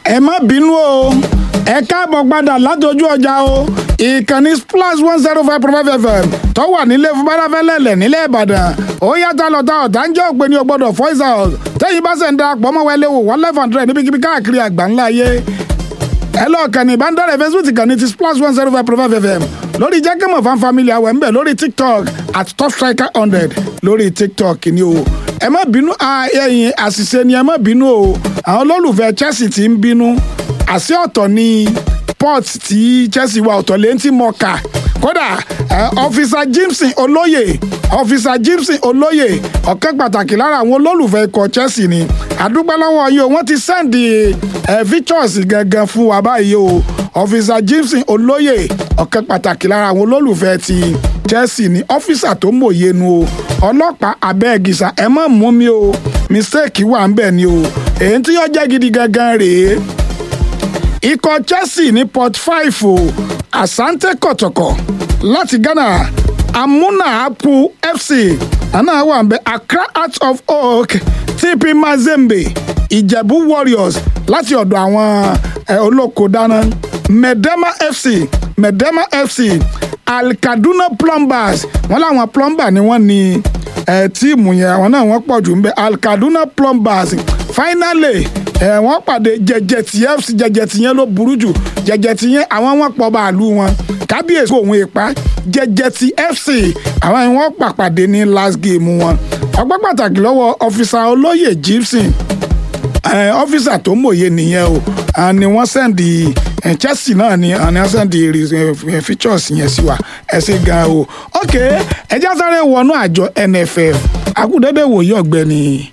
ẹ má bínú o ẹ káàbọ̀ padà látọjú ọjà o ìkànnì plus one zero five point five fm tó wà nílé fún bárafẹ́lẹ́lẹ̀ nílẹ̀ ìbàdàn ó yàtọ̀ lọ́tà ọ̀tá ń jẹ́ òpè ní ọgbọ́dọ̀ voice out tẹ́yìn bá ṣe ń darapọ̀ mọ́ wẹlé wò one life hundred níbikíbi káàkiri àgbáńlá ayé ẹ lọ kàn ní ìbánidọ́rẹ̀ facebook kàn ní ti plus one zero five point five fm lórí jẹ́kẹ́mọ̀ fan family àwẹ̀ ń bẹ̀ lórí tiktok at top striker hundred lórí tiktok ni o ẹ má bínú ẹ̀yin àṣìṣe ni ẹ má bínú o àwọn olólùfẹ́ chelsea ti ń bínú àṣì ọ̀tọ̀ ni port tí chelsea wà ọ̀tọ̀ lẹ́yìn tí mo kà kódà ọfíìsà jimson olóyè ọfíìsà jimson olóyè ọ̀kan pàtàkì lára àwọn olólùfẹ́ ikọ̀ chelsea ni àdúpẹ́ lọ́wọ́ yìí o wọ́n ti sẹ́ǹdì victors gangan fún wa báyìí o ọfíìsà jimson olóyè ọ̀kan pàtàkì lára àwọn olólùfẹ́ ti chelsea ni ọ́fíìsà tó mòye nu o ọlọ́pàá abẹ́ẹ̀gìsà ẹ má mú mi o mistake wà ń bẹ̀ ni o èyí tí yóò jẹ́ gidi gangan rèé ikọ̀ chelsea ní port five o asante kọ̀tọ̀kọ̀ láti ghana amuna apu fc àná wà ń bẹ accra heart of oak tp mazembe ìjẹ̀bú warriors láti ọ̀dọ̀ àwọn olóko dáná medema fc medema fc alkaduna plumbers wọn làwọn plumber ni wọn ní tíìmù yẹn àwọn náà wọn pọ̀ jù ń bẹ alkaduna plumbers finally ẹ wọ́n pàdé jẹjẹtì fc jẹjẹtì yẹn ló burú jù jẹjẹtì yẹn àwọn wọn pọ̀ bàálù wọn kábíyèsí òun ìpa jẹjẹtì fc àwọn yẹn wọ́n pàpàdé ní last game wọn ọgbẹ́ pàtàkì lọ́wọ́ ọfíìsà olóyè gibson ọfíìsà tó mòye nìyẹn o ni wọ́n sẹ́ndì chelsea náà ni àní wọ́n sẹ́ndì features yẹn sí wa ẹ ṣe gan o ok ẹjẹ́ sáré wọnú àjọ nff akúndéédé wòye ọ̀gbẹ́ni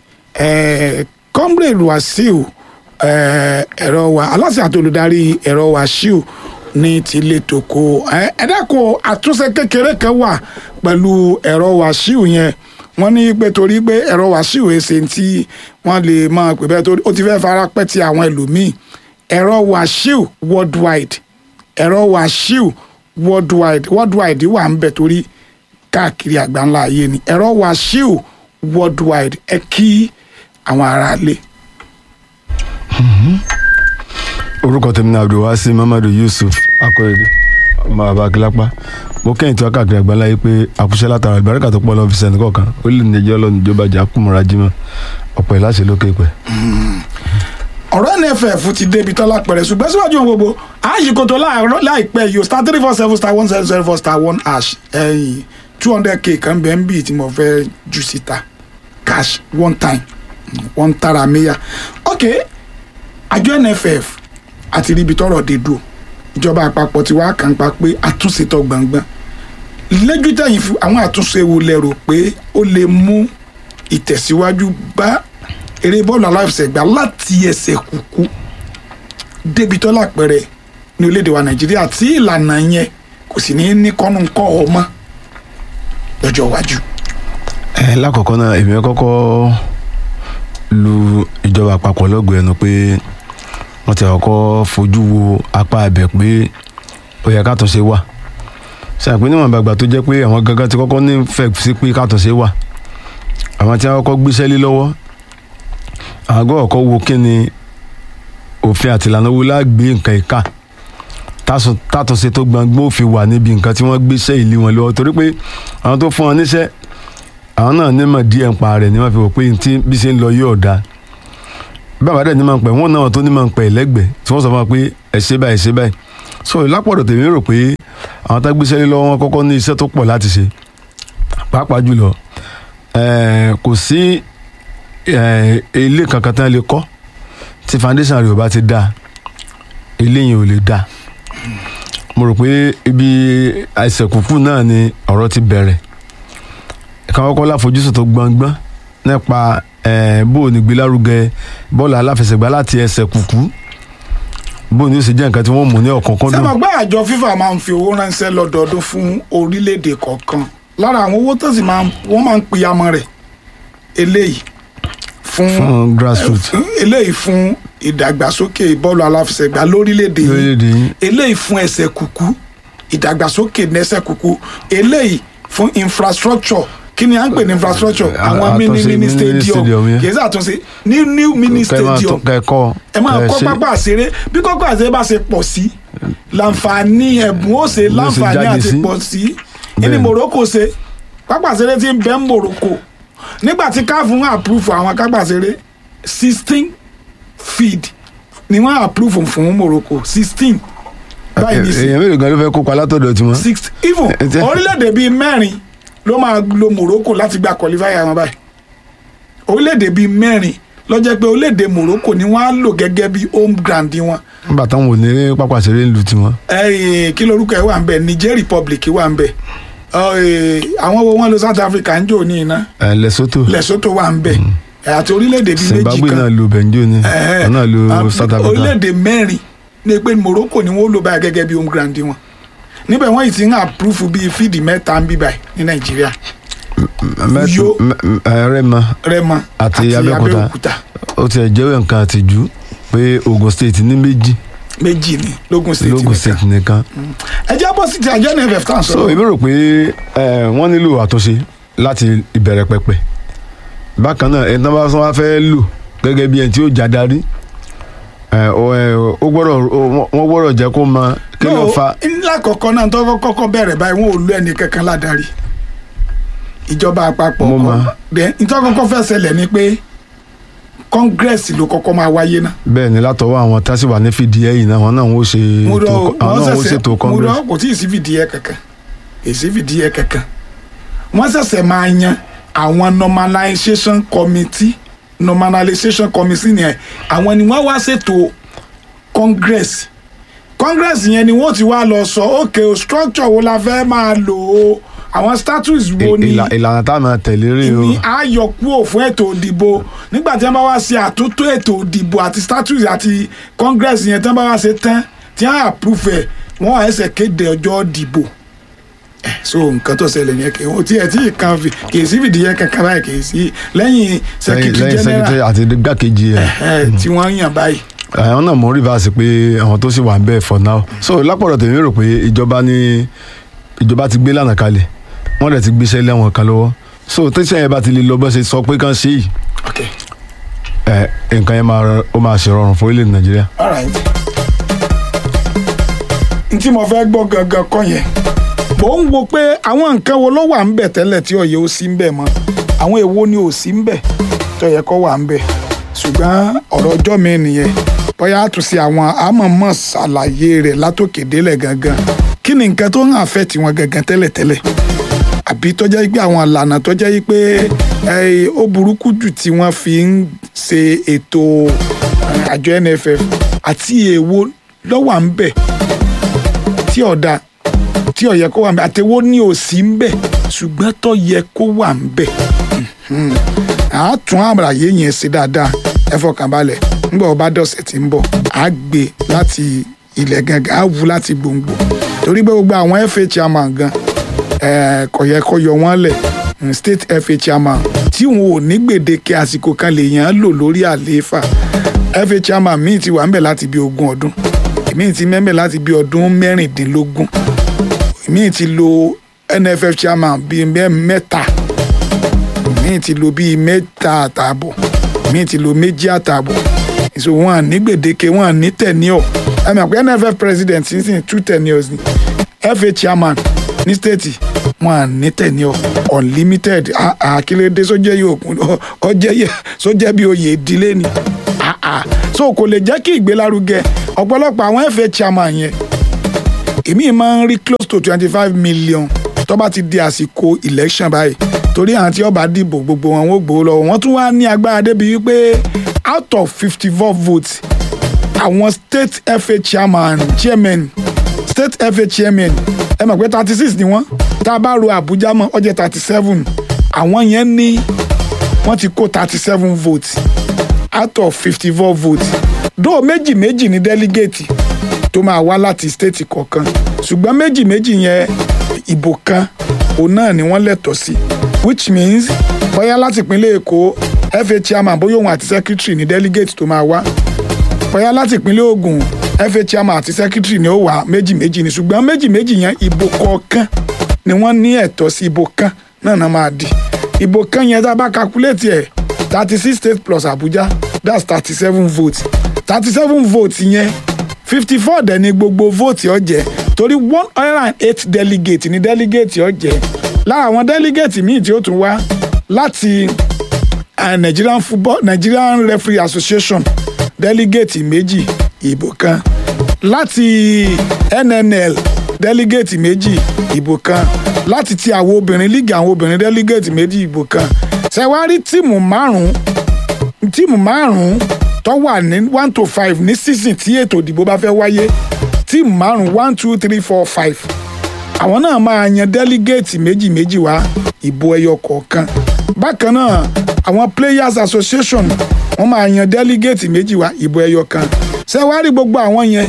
comrade wasiu ẹ̀rọ wa aláṣẹ àti olùdarí ẹ̀rọ wasiu ní tilé tòkó ẹ dákun àtúnṣe kékeré kan wà pẹ̀lú ẹ̀rọ wasiu yẹn wọ́n ní pé torí pé ẹ̀rọ wasiu èsè tí wọ́n lè máa pè bẹ́ẹ̀ torí ó ti fẹ́ fara pẹ́ ti àwọn ẹlòmíì ẹ̀rọ wasiu worldwide ẹ̀rọ wasiu worldwide worldwide wà ń bẹ̀ torí káàkiri àgbáńlá ayé ni ẹ̀rọ wasiu worldwide ẹ kí àwọn aráalé. orúkọ tèmi ní abdulwasi mamadu yusuf akọrẹdẹ ọmọ bàbá akílápá mo kẹ́yìn tí wọ́n káàkiri àgbáńlá yìí pé àkúṣe látara ìbáríkà tó pọ̀ lọ́wọ́ fi sẹ́ni kọ̀ọ̀kan ó lè níjẹ́ ọlọ́run ìjọba jà kúmọ̀ra jimá ọ̀pọ̀ ìláṣẹ lókè pẹ̀. ọ̀rọ̀ nff ti débi tọ́lá pẹ̀rẹ̀ ṣùgbọ́n síwájú ohun gbogbo àyíkòtò láìpẹ́ yìí star three four seven star one zero zero four star one hash ẹ̀yìn two hundred k kan bẹ́ẹ̀ ń bì tí mo fẹ́ jù síta cash one time wọn tara meya ok àjọ nff àti ríbi tọrọ dé dùn ìjọba àpapọ̀ ti wá kàn pa pé àtúnṣe tó gbọ̀ngbọ̀n lẹ́jú tẹ̀yìn fún àwọn àtúnṣe wo lẹ rò pé ó lè mú ìtẹ̀síwájú bá eré bọ́ọ̀lù aláfẹsẹ̀gbá láti ẹsẹ̀ kúkú débi tọ́lá pẹ̀rẹ̀ ní orílẹ̀-èdè wa nàìjíríà tí ìlànà yẹn kò sì ní ní kọ́nù kọ́ ọmọ lọ́jọ́ iwájú. ẹ lákọ̀ọ́kọ́ náà èmi kọ́kọ́ lu ìjọba àpapọ̀ lọ́gbẹ̀ẹ́ ẹnu pé wọ́n ti kọ́kọ́ fojú wo apá abẹ pé ó yẹ kátúnṣe wà ṣàpín níwọ̀n gbàgbà tó jẹ́ pé àwọn gangan ti kọ́kọ́ nífẹ̀ẹ́ sí pé kátúnṣe wà àwọn tí wọ́n kọ́kọ́ gbéṣẹ́ lé lọ́wọ́ àwọn gbọ́dọ̀ kọ́ wo kí ni òfin àti ìlànà wo lágbé nǹkan ìka tátúnṣe tó gbọ̀ngbọ́n òfin wà níbi nǹkan tí wọ́n gbéṣẹ́ ìlú wọn lọ́wọ́ torí pé àwọn tó fún wọn níṣẹ́ àwọn náà nímọ̀ díẹ̀ ń pa rẹ̀ ni wọ́n fi wò pé tí bí ṣe ń lọ yóò dáa bàbá dẹ̀ ní máa ń pẹ̀ wọ́n náà tó ní máa ń pẹ̀ lẹ́gbẹ̀ẹ́ tí wọ́n sọ fún wa pé ẹ ṣe báyìí ṣe báyìí so lápọ̀dọ̀ tèmi rò pé àwọn tá gbéṣẹ́ lé lọ́wọ́ wọn kọ́kọ́ ní iṣẹ́ tó pọ̀ láti ṣe pàápàá jùlọ kò sí ilé kankan tán lè kọ́ tí foundation rẹ̀ ò bá ti dáa ilé yẹn ò lè dáa mo rò pé ibi àìsàn kúkú náà ni ọ̀rọ̀ ti bẹ̀rẹ̀ kan kọ́kọ́ láfojúsùn tó gbọ̀ngbọ́n nípa bó o ní gbélárugẹ bọ́ọ̀lù aláfẹsẹ̀gbá láti ẹsẹ̀ kùkú bó o ní ó sì jẹ́ nǹkan tí wọ́n mú ní ọ̀kọ̀ọ̀kan dùn. sẹ́mi ọgbà àjọ fífà máa ń fi owó ránṣẹ́ lọ́dọọdún fún orílẹ̀-èdè kọ̀ọ̀kan lára àwọn owó tó sì máa wọ́n máa ń pìyàmọ́ rẹ̀ eléyìí fún fún grassroots eléyìí fún ìdàgbàsókè bọ́ọ̀lù aláfẹsẹ̀gbá lórílẹ̀‐èdè lórílẹ̀‐èdè yìí yìí. eléyìí fún ẹsẹ̀ kùkú ìdàgbàsókè nẹ́sẹ̀ kùkú eléyìí fún infrastructure kí ni à ń pè ní infrastructure À- àwọn mini àtúnṣe mini mini stadium stadium yẹn. kì í sàtúnṣe ní new mini kẹ́ ẹ máa stadium tún- kẹ́ ẹ kọ́ ẹ máa kẹ́ ẹ kọ́ ṣe. pápá àṣeré bí pápá àṣeré bá ṣe pọ̀ sí láǹfààní ẹ̀bùn ó ṣe Ló ṣe láǹfààní jáde àti sí. pọ̀ sí ní Bẹ́ẹ̀ni. Morocco ṣe pápá àṣeré ti ń bẹ ń Morocco nígbà tí káfù ń approve àwọn pápá àṣeré sixteen feed ni wọ́n approve fún Morocco sixteen báyìí ní sí èèyàn mélòó gan ló fẹ́ kópa látọ̀dọ̀ tiwọn. six even Ẹ jẹ́- orílẹ̀-èdè bíi mẹ́rin ló máa lo Morocco láti gba qualifier wọn báyìí orílẹ̀-èdè bíi mẹ́rin ló jẹ́ pé orílẹ̀-èdè Morocco ni wọ́n á lò gẹ́gẹ́ bí home ground wọn nígbà táwọn ò ní pápá ṣeré ń lu tiwọn. ẹ̀yìn kí lorúkọ ẹ̀ wà ń bẹ̀ Niger Republic wà ń bẹ̀ Ọ, eh, àwọn wo wọn lo South Africa ń jò ní iná ẹ Lesotho Lesotho wà ń bẹ̀ àti orílẹ̀-èdè bíi méjì Zimbabwe kan náà lu benjo ni Ẹ̀hẹ́. wọn náà lu Ah, South Africa. orílẹ̀-èdè mẹ́rin ní pé Morocco ni wọ́n lò báyìí gẹ́gẹ́ bí home ground wọn níbẹ̀ wọ́n yìí ti ń approve bíi fídì mẹ́ta ń bí báyìí ní Nàìjíríà Mẹ́t- Uyo. mẹ- ẹ, Rẹ́mọ Rẹ́mọ Àti Abẹ́òkúta. ó ti ẹ̀ jẹ́wọ́ nǹkan àtijú pé Ogun State ní méjì méjì ní lógún state lógun nìkan State nìkan. ẹ jẹ́ bọ́ sí ti àjọ nff tá à ń so sọ̀rọ̀ èmi rò pé ẹ, wọ́n nílò àtúnṣe láti ìbẹ̀rẹ̀ pẹ̀pẹ̀ bákan náà ẹni tí wọ́n bá wá fẹ́ lò gẹ́gẹ́ bí ẹni tí ó já darí ẹ, ó ẹ, ó gbọ́dọ̀ ó- wọ́n gbọ́dọ̀ jẹ́ kó mọ kí ló fa ńlá kọ̀ọ̀kan náà tó kọ́kọ́ bẹ̀rẹ̀ báyìí wọn ò lu ẹnì kankan ládàrí ìjọba àpapọ̀ Mo mọ̀. then nítorí kọ́kọ́ fẹ́ ṣẹlẹ̀ ni pé congress ló kọ́kọ́ máa wáyé náà bẹ́ẹ̀ ni látọwọ́ àwọn tá sì wà ní fìdí ẹ̀yìn náà wọn náà wọ́n ṣe mo rọ ètò- àwọn wọ́n náà wọ́n ṣẹ̀ṣẹ̀ ṣètò mo congress rọ kò tí ì sí fìdíhẹ kankan èsì fìdíhẹ kankan wọ́n ṣẹ̀ṣẹ̀ máa yan àwọn normalization committee normalization committee yẹn àwọn ni wọ́n wá ṣètò congress congress yẹn ni wọ́n ti wá lọ sọ ok o structure wo la fẹ́ máa lò ó àwọn status wo ni Ìlà- ìlànà tá a máa tẹ̀lé rí o ní àyọkúrò fún ètò ìdìbò nígbà tí wọ́n bá wá ṣe àtúntò ètò ìdìbò àti status àti congress yẹn tí wọ́n bá wá ṣe tán tí wọ́n approve ẹ̀ wọ́n á ẹsẹ̀ kéde ọjọ́ ìdìbò Eh, so nǹkan tó ṣẹlẹ̀ yẹn kì í tí ẹ̀ tí ì kan fi kì í sí fìdíhẹ kankan báyìí kì í sí lẹ́yìn lẹ́yìn secretary lẹ́yìn general secretary àti gbàkejì ẹ̀ eh, tí wọ́n yàn báyìí àwọn náà mọ̀ rìvásì pé àwọn tó sì wà ń bẹ̀ for now so lápọ̀dọ̀ tèmi rò pé ìjọba ní ìjọba ti gbé lànà kalẹ̀ wọ́n dẹ̀ ti gbéṣẹ́ lẹ́wọ̀n kan lọ́wọ́ so tẹ́sán yẹn bá ti lè lọ bọ́ ṣe sọ pé kán ṣe yìí ok ẹ̀ nǹkan yẹn máa rọ- ó máa ṣèrọrùn fún orílẹ̀ nàìjíríà. alright n tí mo fẹ́ gbọ́ gangan kọ́ yẹn mò ń wo pé àwọn nǹkan wo ló wà ń bẹ̀ tẹ́lẹ̀ tí ọ̀yẹ́ ó sí ń bẹ̀ mọ́ àwọn èwo ni ò sí ń bẹ̀ tó yẹ kó wà ń bẹ̀ ṣùgbọ́n ọ̀rọ̀ ọjọ́ mi nìyẹn bóyá àtúnṣe àwọn àmọ̀mọ̀ ṣàlàyé rẹ̀ látòkè délẹ̀ gangan kí ni nǹkan tó ń àfẹ́ tiwọn gangan tẹ́lẹ̀tẹ́lẹ̀ àbí tó jẹ́ pé àwọn ìlànà tó jẹ́ pé eh, ó burúkú jù tí wọ́n fi ń ṣe ètò eh, àjọ NFF àti èwo ló wà ń bẹ̀ tí ọ̀dà tí ó yẹ kó wà ń bẹ̀ àtẹ̀wó ní òsì ń bẹ̀ ṣùgbọ́n tó yẹ kó wà ń bẹ̀ Mhm. à á tún àlàyé yẹn ṣe dáadáa ẹ fọkàn balẹ̀ nígbà wo bá dọ̀sẹ̀ tí ń bọ̀ à á gbé láti ilẹ̀ gangan á wú láti gbòǹgbò torí pé gbogbo àwọn FA chairman gan eh, kò yẹ kó yọ wọ́n lẹ̀ mm, state FA chairman tí wọn ò ní gbèdéke àsìkò kan lè yàn án lò lórí àlééfà FA chairman míì ti wà ń bẹ̀ láti bí ogún ọdún míì ti mẹ́mẹ́ láti bí ọdún mẹ́rìndínlógún míì ti lo NFF chairman bíi mẹ́- mẹ́ta míì ti lo bíi mẹ́ta àtààbọ̀ míì ti lo méjì àtààbọ̀ ìṣò wọn à ní gbèdéke wọn à ní tẹ̀níọ̀ ẹ mọ̀ pé NFF president sísìn two tenures ni FA chairman ní state wọn à ní tẹ̀níọ̀ unlimited Ah, ah, kílódé sójẹ́ yóò kún ọjẹ́ yẹ sójẹ́ bí oyè ìdílé ni Ah, ah. so kò lè jẹ́ kí ìgbélárugẹ ọ̀pọ̀lọpọ̀ àwọn FA chairman yẹn èmi máa ń rí close to twenty five million tó bá ti di àsìkò election báyìí torí àwọn tí ó bá dìbò gbogbo wọn ó gbowó lọ́wọ́ wọ́n tún wá ní agbára débi wípé out of fifty four votes àwọn state FA chairman chairman state FA chairman ẹ mọ̀ pé thirty six ni wọ́n tá a bá ro Àbújá mọ́ ó jẹ́ thirty seven àwọn yẹn ní wọ́n ti kó thirty seven votes out of fifty four votes dóò méjì méjì ní delegate tó máa wá láti state kọ̀ọ̀kan ṣùgbọ́n méjì méjì yẹn ìbò kan òun náà ni wọ́n lẹ́tọ̀ọ́ sí which means bóyá láti ìpínlẹ̀ Èkó FA chairman bóyá òun àti secretary ní delegate tó máa wá bóyá láti ìpínlẹ̀ Ògùn FA chairman àti secretary ni ó wà méjì méjì ni ṣùgbọ́n méjì méjì yẹn ìbò kọ̀ọ̀kan ni wọ́n ní ẹ̀tọ́ sí ìbò kan náà náà máa di ìbò kan yẹn tá a bá calculate ẹ̀ thirty six states plus Abuja that's thirty seven votes thirty seven votes yẹn fifty four dẹ̀ ni gbogbo vote ó jẹ́ torí one hundred and eight delegate ni delegate ó jẹ́ lára àwọn delegate míì tí ó tún wá láti uh, Nigerian football Nigerian referee association delegate méjì ìbò kan láti NNL delegate méjì ìbò kan láti ti àwọn obìnrin league àwọn obìnrin delegate méjì ìbò kan ṣẹwárí tíìmù márùn tíìmù márùn tó wà ní one to five ní season tí ètò ìdìbò bá fẹ́ wáyé tíìmù márùn one two three four five àwọn náà máa yan delegate méjì méjì wá ìbò ẹyọ kọ̀ọ̀kan bákan náà àwọn players association wọ́n máa yan delegate méjì wá ìbò ẹyọ kan ṣẹwárí gbogbo àwọn yẹn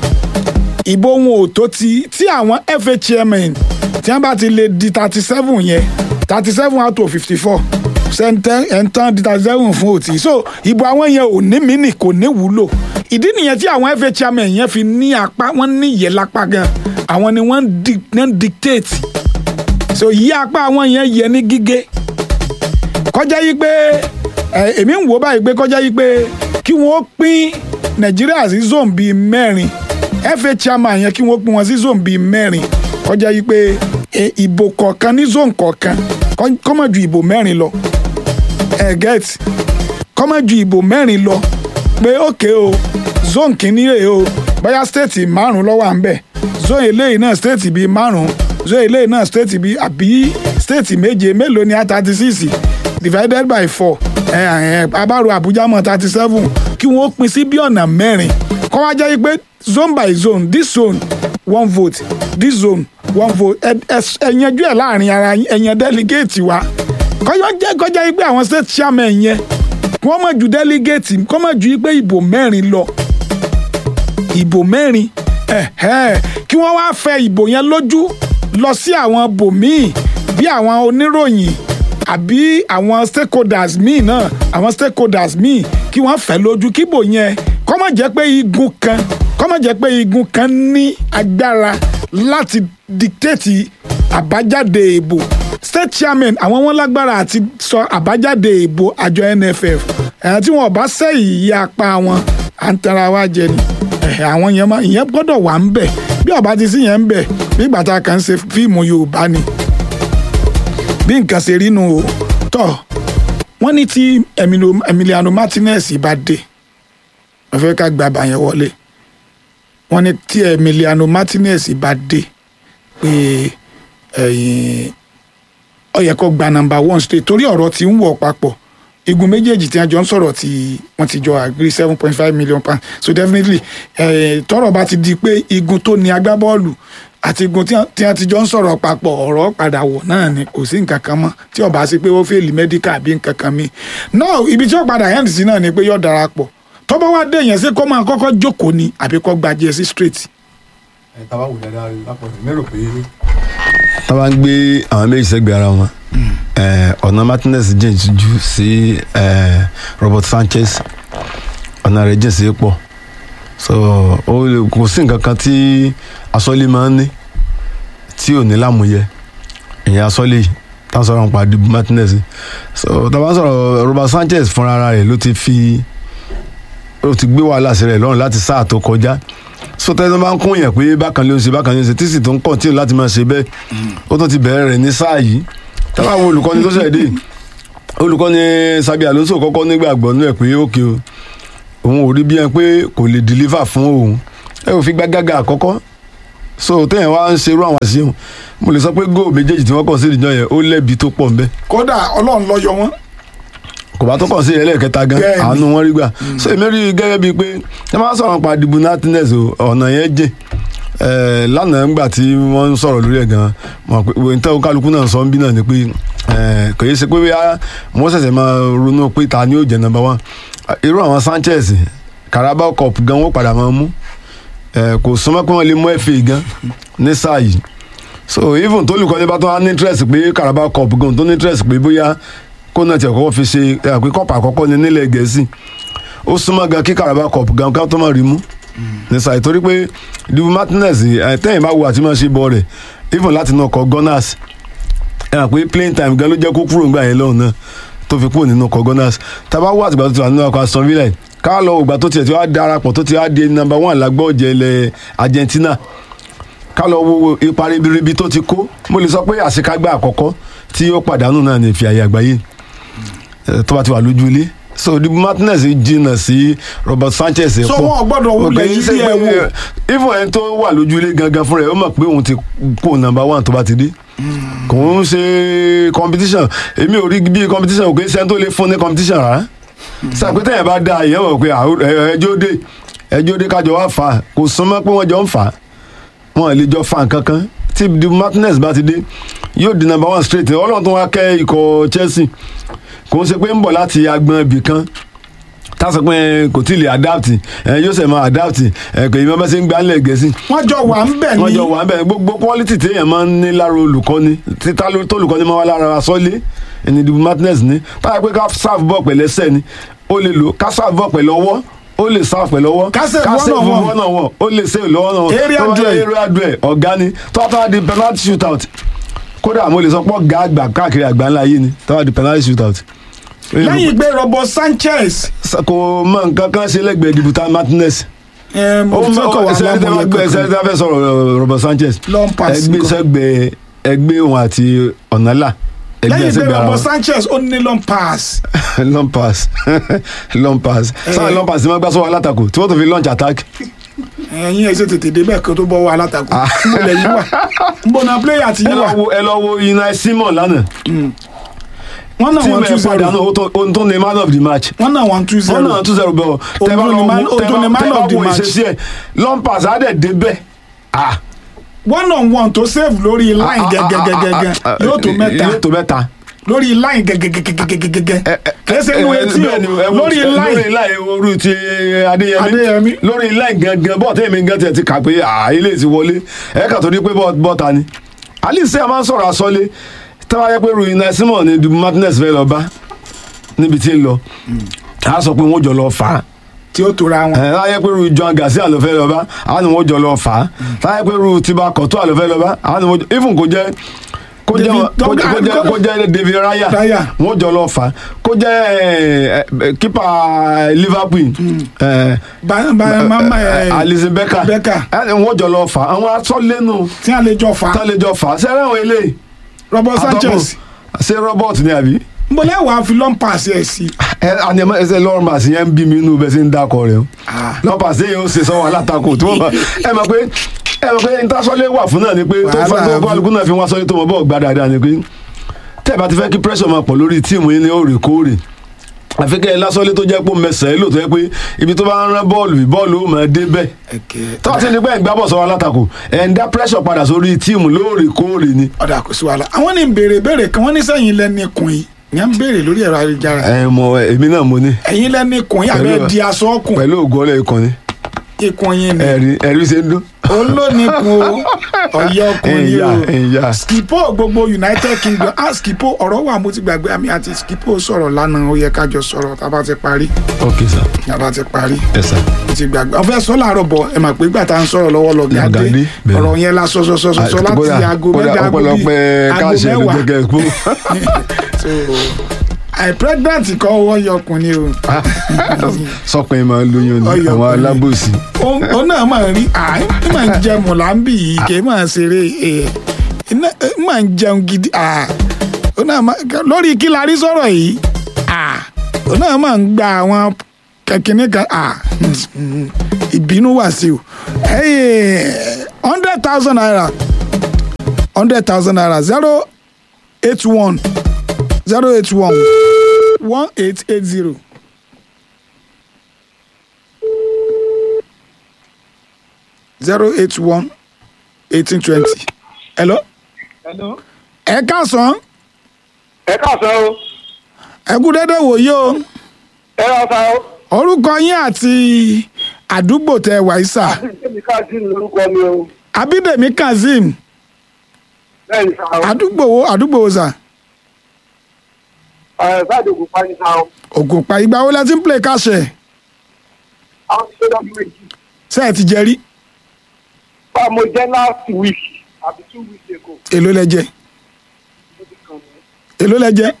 ìbò wọn ò tó ti tí àwọn FA chairman tí wọ́n bá ti lè di thirty seven yẹn thirty seven out of fifty four ṣẹ́ńtẹ́ ẹ̀ńtán di thirty seven fún òtí so ìbò àwọn yẹn ò ní mínì kò ní wúlò ìdí nìyẹn tí àwọn FA chairman yẹn fi ní apá wọ́n ní ìyẹ́ lápá gan àwọn ni wọ́n ń dictate so yí apá àwọn yẹn yẹ ní gígé kọjá yí pé èmi ń wò báyìí pé kọjá yí pé kí wọ́n pín Nàìjíríà sí zone bíi mẹ́rin FA chairman yẹn kí wọ́n pín wọn sí zone bíi mẹ́rin kọjá yí pé ìbò kọ̀ọ̀kan ní zone kọ̀ọ̀kan kọ́mọ̀ ju ìbò mẹ́rin lọ ẹ̀ get kọ́mọ̀ ju ìbò mẹ́rin lọ pé òkè o zone kìíní rèé o bóyá state márùn ló wà ń bẹ̀ zone eléyìí náà state bíi márùn zone eléyìí náà state bíi àbí state méje mélòó ni a thirty six divided by four abáro Abuja mọ́ thirty seven kí wọ́n pín sí bí ọ̀nà mẹ́rin kọ́ wá jẹ́ pé zone by zone this zone one vote this zone one vote ẹ̀yànjú ẹ̀ láàrin ara ẹ̀yàn delegate wa kọ́jọ́ jẹ́ kọjá yìí pé àwọn state chairman yẹn wọ́n mọ̀ ju delegate kọ́ mọ̀ ju pé ìbò mẹ́rin lọ ìbò mẹ́rin kí wọ́n wá fẹ́ ìbò yẹn lójú lọ sí àwọn bòmíì bí àwọn oníròyìn àbí àwọn stakeholders míì náà àwọn stakeholders míì kí wọ́n fẹ́ lójú kíbò yẹn kọ́ mọ̀ jẹ́ pé igun kan kọ́ mọ̀ jẹ́ pé igun kan ní agbára láti dictate àbájáde ìbò state chairman àwọn wọn lágbára àti sọ àbájáde ìbò àjọ NFF ẹ̀hán tí wọn bá sẹ́yìn yí apá wọn à ń tara wa jẹ ni àwọn yẹn máa ìyẹn gbọ́dọ̀ wà ń bẹ̀ bí ọba ti sí yẹn ń bẹ̀ bí gbàtà kan ṣe fíìmù Yorùbá ni bí nǹkan ṣe rí nu o tọ́ wọ́n ní tí Emiliano Martinez bá dé wọ́n fẹ́ ká gba àbàyẹn wọlé wọ́n ní tí Emiliano Martinez bá dé pé ó yẹ kó gba number one state torí ọ̀rọ̀ tí ń wọ̀ papọ̀ igun méjèèjì tí wọ́n jọ ń sọ̀rọ̀ tí wọ́n ti jọ agree seven point five million pounds so definitely tọ́rọ̀ bá ti di pé igun tó ní agbábọ́ọ̀lù àti igun tí wọ́n ti jọ ń sọ̀rọ̀ papọ̀ ọ̀rọ̀ padà wọ̀ náà ni kò sí nǹkan kan mọ́ tí ó bá sí pé ó fẹ́ẹ̀lì medical àbí nǹkan kan mi náà ibi tí ó padà end sí náà ni pé yóò darapọ̀ tọ́bọ̀ wá dé yẹn sí kó máa kọ́kọ́ jókòó ni àbí kó gba jẹ́ sí straight. ẹ tá a bá wò dáadáa lápọ̀jù mérò pé. tá a bá ń gbé àwọn méjì sẹ́gbẹ̀ẹ́ ara wọn ọ̀nà Martinez jìn jù sí Robert Sanchez ọ̀nà rẹ̀ jìn sí pọ̀ so kò sí nǹkan kan tí asọ́lé máa ń ní tí ò ní lámúyẹ ìyẹn asọ́lé yìí tá a sọ̀rọ̀ nípa Dibu Martinez so tá a bá sọ̀rọ̀ Robert Sanchez fúnra ara rẹ̀ ló ti fi ó ti gbé wàhálà sí rẹ̀ lọ́rùn láti sáà tó kọjá so tẹ́lẹ̀ bá ń kún yẹn pé bákan ló ń ṣe bákan ló ń ṣe tí sì tó ń kọ̀ntínú láti máa ṣe bẹ́ẹ̀ ó tún ti bẹ̀rẹ̀ rẹ̀ ní sáà yìí táwọn àwọn olùkọ́ni tó ṣẹ̀ dé olùkọ́ni Sabi Alonso kọ́kọ́ nígbàgbọ́ nú ẹ̀ pé ókè o òun ò rí bí ẹn pé kò lè deliver fún òun ẹ ò fi gbágágá àkọ́kọ́ so téèyàn wá ń ṣerú àwọn àṣìṣe mo lè sọ pé góò méjèèjì tí wọ́n kàn sí ìdíjọ́ yẹn ó lẹ́bi tó pọ̀ ńbẹ́. kódà Ọlọ́run ló yọ wọ́n kò bá tó kàn sí ẹlẹ́ẹ̀kẹta gan àánú wọn rí gbà so èmi rí gẹ́gẹ́ bíi pé ẹ máa sọ̀rọ̀ pa Dibu Martinez ọ̀nà yẹn jìn lánàá ńgbà tí wọ́n ń sọ̀rọ̀ lórí ẹ̀ gan mọ̀ pé nítorí kálukú náà sọ ń bí náà ni pé kò yẹ ṣe pé wọ́n ṣẹ̀ṣẹ̀ máa ronú pé ta ni ó jẹ́ number one irú àwọn Sanchez Carabao Cup gan wọ́n padà máa mú kò súnmọ́ pé wọ́n lè mú FA gan ní sáà yìí so even tó lùkọ́ ní bá tó wá ní interest pé Carabao Cup gan tó ní interest pé bóyá kó náà tiẹ̀ kọ́kọ́ fi ṣe àpé kọ́pà àkọ́kọ́ ní nílẹ̀ gẹ̀ẹ́sì ó súnmọ́ gan kí Carabao Cup gan ká tó máa rí mú ní sáà torí pé Dibu Martinez tẹ́yìn bá wo àti máa ṣe bọ́ rẹ̀ even láti náà kọ Gunners ẹ mọ̀ pé playing time gan ló jẹ́ kó kúrò nígbà yẹn lọ́hùn náà tó fi kúrò nínú ọkọ̀ gunners tábà wà àtìgbà tó ti wà nínú ọkọ̀ aston villa yìí, ká lọ ògbà tó tiẹ̀ tí wàá darapọ̀ tó ti wá di number one lágbọ́ ọ̀jẹ̀ ilẹ̀ argentina ká lọ wo ipa ribiribi tó ti kó mo lè sọ pé àṣekágbá àkọ́kọ́ tí ó pàdánù náà ní ìfi àyè àgbáyé eh, tó bá ti wà lójú ilé so di martinez jìnnà sí robert sanchez So pọ̀. wọn ò gbọ́dọ̀ wulẹ̀ Okay, yí ṣe bí ẹ pé, wò. eh, even ẹni tó wà lójú ilé gangan fúnra ẹ̀ ó mọ̀ pé òun ti kó number one tó bá ti dé kò ń ṣe competition èmi ò rí bí competition kò ń ṣe ẹni tó lè fún ní competition rárá sàpètè yẹn bá da ìyẹn wọ̀ pé àwọn- ẹ- ẹjọ́ dé ẹjọ́ dé kájọ wá fà á kò súnmọ́ pé wọ́n jọ ń fà á wọn lè jọ fa nǹkan kan tí di martinez bá ti dé yóò di number one straight ọlọ́run tó wá kẹ́ ikọ̀ chelsea kò ń ṣe pé ń bọ̀ láti agbọn ibì kan tásọ pé kò tí ì lè adapt ẹ yóò ṣe máa adapt ẹ kò yí bá ṣe ń gbá ńlẹ̀ gẹ̀ẹ́sì wọ́n jọ wà ń bẹ̀ wọ́n ní jọ wà bẹ́ẹ̀ gbogbo quality téèyàn máa ń ní lára olùkọ́ni títà tó olùkọ́ni máa wá lára sọ́lé ẹni di martinez ní táyà pé ká serve ball pẹ̀lú ẹsẹ̀ ni ó lè lò ká serve ball pẹ̀lú ọwọ́ ó lè serve pẹ̀lú ọwọ́ Ká save one on one. one on one ó lè save lọ́wọ́ náà Area tó bá duel. jẹ́ area duel ọ̀gá ni tó bá di penalty shootout kódà mo lè sọ pé ọ̀gá àgbà káàkiri àgbà ńlá yìí ni tó bá di penalty shootout. lẹ́yìn ìgbé robert sanchez kò mọ nǹkan kan ṣe lẹ́gbẹ̀ẹ́ dibuta martinez ẹ̀, mo ó fẹ́ kọ̀ wá ẹsẹ̀ tí lámúyẹ wọ́n gbé ẹsẹ̀ tí kankan. wọ́n fẹ́ sọ̀rọ̀ Robert Sanchez Long pass ẹgbẹ́ nǹkan. sẹ́gbẹ́ ẹgbẹ́ òun àti ọ̀nàlà ẹgbẹ́ lẹ́yìn ìgbé sẹ́gbẹ́ ara robert wọn sanchez ó ní long pass long pass long pass sáà long pass ni wọ́n gbá sọ́wọ́ alátakò tí wọ́n tó fi launch attack ẹ̀yin ẹ̀ ṣe tètè débẹ̀ kó tó bọ́ wọ alátakò mo lẹ̀ yín wà ń bọ̀ náà player ti ẹ yín lọ wà wo ẹ lọ wo Unai Simon lánàá wọ́n náà tí wọ́n two mẹ́ẹ̀ zero padà náà ó tó ní man of the match wọ́n náà wọ́n two wọ́n zero náà tún zero bẹ́ẹ̀ Òun tẹ́ bá ló lọ ní man- wo òun tẹ́ tó ní bá man tẹ́ bá of the wo match. ìṣesí ẹ̀ long pass á dẹ̀ débẹ̀ ah one on one tó save lórí line gẹ́gẹ́gẹ́gẹ́ yóò tó mẹ́ta yóò tó mẹ́ta. lórí line gẹ́gẹ́gẹ́gẹ́gẹ́ kìí ṣe inú ẹ- etí bẹ́ẹ̀ ni, ẹ o wo- lórí lórí line line orí ti Adéyẹmí Adéyẹmí. lórí line gangan bọ́ọ̀ tẹ́mi gan tiẹ̀ ti kà pé à ilé ti wọlé ẹ kà tó ní pé bọ́ọ̀- bọ́ọ̀ta ni alice a máa ń sọ̀rọ̀ àsọlé táwa yẹ pé Unai Simon ni Dubu Martinez fẹ́ lọ bá níbi tí ń lọ a sọ pé wọ́n jọ lọ fà á tí ó tora wọn. ẹ láyé pé ru John Garcia ló fẹ́ lọ bá àwọn ni wọ́n jọ lọ fà á láyé pé ru Tiba Courtois ló fẹ́ lọ bá àwọn ni wọ́n jọ even kò jẹ́ kó jẹ́ David- kó jẹ́- kó jẹ́- kó jẹ́ David Raya Raya. wọ́n jọ lọ fà á kó jẹ́ ẹ, ẹ, kípa Liverpool ẹ, Ba- ba- mama ẹ Alisson Becker Becker. ẹ, wọ́n jọ lọ fà á àwọn asọ́lẹ́nu tí a lè jọ fa tálẹ́jọ fà á sẹ́rẹ́ àwọn eléyìí robert sanchez àtọ́kùn ṣé Robert ni àbí n bọ̀ lẹ́wọ̀ àfi long pass ẹ̀ sí. ẹ àní ẹ ẹsẹ lọrùn màá sí yẹn ń bí mi inú bẹ́ẹ̀ sí ń dákọ rẹ o Ah. lọ́pàá sí yẹn ó ṣe sọ́wọ́ alátakò tí wọ́n bá ẹ mọ̀ pé ẹ mọ̀ pé intasọ́lé wà fún náà ni pé tó fẹ́ tó Wàhálà. kálukú náà fi wọ́n sọ́lé tó mọ̀ bọ́ọ̀ gbá dáadáa ni pé tẹ́ ẹ bá ti fẹ́ kí pressure máa pọ̀ lórí tíìmù yín ní òrèkóòrè àfi kẹ́ ẹ lásọ́lé tó jẹ́ pé mẹsàn-án lò tó yẹ pé ibi tó bá ń rán bọ́ọ̀lù bọ́ọ̀lù ó máa dé bẹ́ẹ̀ tọ́wọ́ sí ni pé ẹ̀ ń gbá bọ̀ sọ́wọ́ alátakò ẹ̀ ń dá pressure padà sórí tíìmù lóòrèkóòrè ni ọ̀dà kò sí wàhálà àwọn ní béèrè béèrè kan wọ́n ní sẹ́yìn lẹ́ni kùn yìí ìyẹn ń béèrè lórí ẹ̀rọ ayélujára ẹ mọ èmi náà mo ní ẹ̀yin lẹ́ni kùn yìí àbẹ́ Pẹ̀lú- di aṣọ ọkùn pẹ̀lú ògùn ọlẹ́ ikọ̀ ni ikùn yín ni ẹ̀rí ẹ̀rí ṣe ń dún. olónìkun o ọ̀yẹ́ ọkùnrin ẹ̀yà o ẹ̀yà. skipo gbogbo united kingdom ah skipo ọ̀rọ̀ wà mo ti gbàgbé àmì àti skipo sọ̀rọ̀ lánàá ó yẹ kájọ sọ̀rọ̀ tá a bá ti parí ok sir tá a bá ti parí ẹ sir. mo ti gbàgbé ọ̀fẹ́ sọ làárọ̀ bọ̀ ẹ mà pé gbà tá à ń sọ̀rọ̀ lọ́wọ́ lọ Lọ́gàdé, gàdé bẹ́ẹ̀. ọ̀rọ̀ yẹn la sọ sọ sọ sọ sọ láti Kódà- aago kódà mẹ́ta aago bíi ọpẹ́lọpẹ́ aago káàṣẹ ló mẹ́wàá jẹ́ kẹ́ ẹ kú. so àì pregnant kọ́ wọ́n yọkùnrin o sọpin máa ń lóyún ní Ọyọ àwọn ọkùnrin. alábòsí. ó ó náà máa ń rí àì ní máa ń jẹ mọ̀láńbì yìí kì í máa ṣeré ẹ̀ iná ẹ̀ máa ń jẹun gidi à ó náà máa lórí kí la rí sọ̀rọ̀ yìí à ó náà máa ń gba àwọn kẹ̀kínní kan à ìbínú wà sí o hundred thousand naira hundred thousand naira zero eight one zero eight one one eight eight zero. zero eight one eighteen twenty. hello. Hello. ẹ káàsán ẹ káàsán o ẹ kú dédé wòye o ẹ ọ̀sán o orúkọ yín àti àdúgbò tẹ wàísà èmi káàsì lórúkọ mi o abídèmí kazeem bẹ́ẹ̀ ni sáà o àdúgbò wo àdúgbò wo sà ẹ̀ sáàdì ògùn pa ní sáà o ògùnpá ìgbà wo la ti ń play káṣẹ àwọn ti ṣe lọ́dún méjì ṣe ẹ ti jẹ rí bá mo jẹ́ last week àbí two weeks ago èló lẹ jẹ mo ti èló lẹ jẹ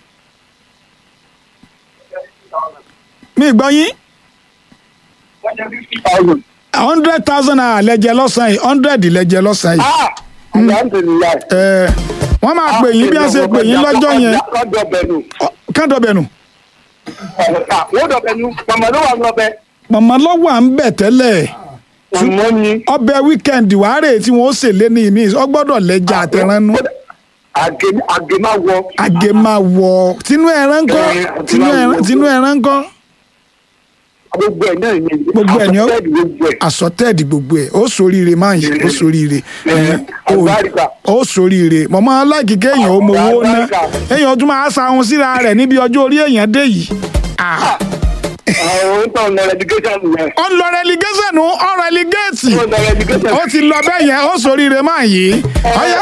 mi gbọ́ yín wọ́n jẹ́ fifty thousand. hundred thousand naira lẹ́jẹ̀ lọ́sàn-án yìí hundred lẹ́jẹ̀ lọ́sàn-án yìí ah alhamdulilayi. ẹ wọ́n máa pè yín bí wọ́n ṣe pè yín lọ́jọ́ yẹn lọ́jọ́ bẹ̀nu. kádọ̀bẹ̀nù wọ́n dọ̀ bẹ̀nu màmá ló wà lọ́bẹ̀. màmá lọ́wọ́ à ń bẹ̀ tẹ́lẹ̀ màmá ni. ọbẹ̀ wíkẹ́ndì wàá rè tí wọ́n ó sè lé ní ìmí ọgbọ́dọ̀ lẹ́jà àtẹ̀ránú àgè àgè máa wọ. àgè máa wọ̀ tinú ẹran ńkọ́ tinú ẹran tinú ẹran ńkọ́ gbogbo ẹ̀ náà ni. Gbogbo ẹ̀ ni ó- àkọsílẹ̀ gbogbo ẹ̀. àsọtẹ́ẹ̀dì gbogbo ẹ̀ ó soríire máa ń yí ó soríire ẹ̀, ó- àgbáríkà. ó soríire mọ̀mọ́ aláìkí kéèyàn ó mowó ná èèyàn tún máa sa ohun síra rẹ̀ níbi ọjọ́ orí èèyàn dé yìí Ah, àwọn ń tàn lọ education yẹn. ó ń lọ relegation ó ń relegate ó ń lọ education. ó ti lọ bẹ́ẹ̀ yẹn ó soríire máa yí ọyẹ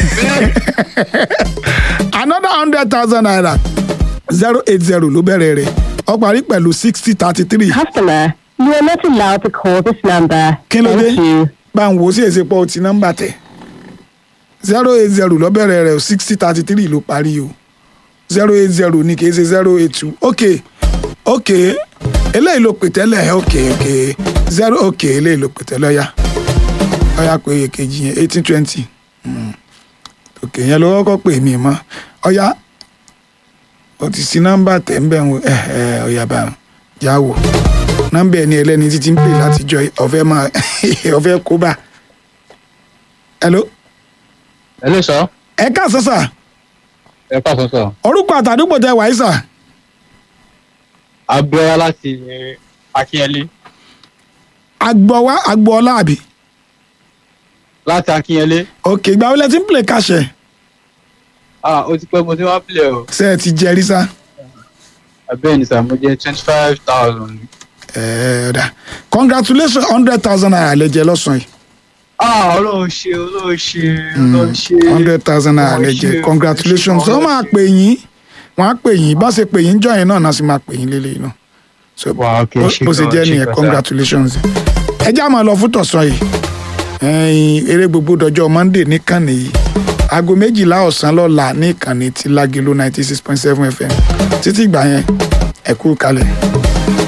another hundred thousand naira zero eight zero ló bẹ̀rẹ̀ rẹ̀ ó parí pẹ̀lú sixty thirty three Customer, you are not allowed to call this number. kí ló dé Thank you. bá ń wo sí èsè pọ̀ ti nọ́mbà tẹ̀ zero eight zero ló bẹ̀rẹ̀ rẹ̀ sixty thirty three ló parí o zero eight zero ní kì í ṣe zero eight two ok ok eléyìí ló pè tẹ́lẹ̀ ok ok zero ok eléyìí ló pè tẹ́lẹ̀ ọ̀ya ọ̀ya pé èkejì yẹn eighteen twenty ok yẹn ló kọ́kọ́ pè mí mọ́ ọ̀ya o ti sí nọ́mbà tẹ̀ ń bẹ̀ ń ẹ̀ ẹ̀ ọ̀ya bá já wò nọ́mbà ẹni ẹlẹ́ni títí ń pè látijọ́ yìí, ọ̀fẹ́ máa ọ̀fẹ́ kó bá hello Hello sir. ẹ káàsán sà Ẹ káàsán sir. orúkọ àtàdúgbò tẹ wàá sà Abíọ́lá láti Akínyẹlé. agbọ̀wá agbọ̀ọ́lá àbí Láti Akínyẹlé. òkè ìgbà wọlé tí ń pè káṣẹ Ah, ó ti pẹ́ mo ti wá pìlẹ̀ o. ṣe ẹ ti jẹrí sá Abẹ́ẹ̀ ni sir, mo jẹ́ twenty five thousand. ẹ ọ̀dà congratulations hundred thousand naira lẹ́jẹ̀ lọ́sàn-án yìí Ah, Ọlọ́run ṣe, Ọlọ́run ṣe, Ọlọ́run ṣe. hundred thousand naira Ọlọ́run lẹ́jẹ̀ ṣe, congratulations Ọlọ́run wọ́n máa ṣe. pè yín wọ́n á pè yín bá ṣe pè yín jọ yẹn náà náà sì máa pè yín lélẹ́yìn náà so Wow, okay, bó- ṣe bó ṣe gan, jẹ́ ṣe nìyẹn gan, sir. congratulations ẹ já máa lọ fún tọ̀sán yìí ẹ̀yin eré gbogbo dọjọ́ monday níkànnì yìí aago méjìlá ọ̀sán lọ́la ní ìkànnì tí lágelo ninety six point seven fm títí ìgbà yẹn ẹ kú kalẹ̀.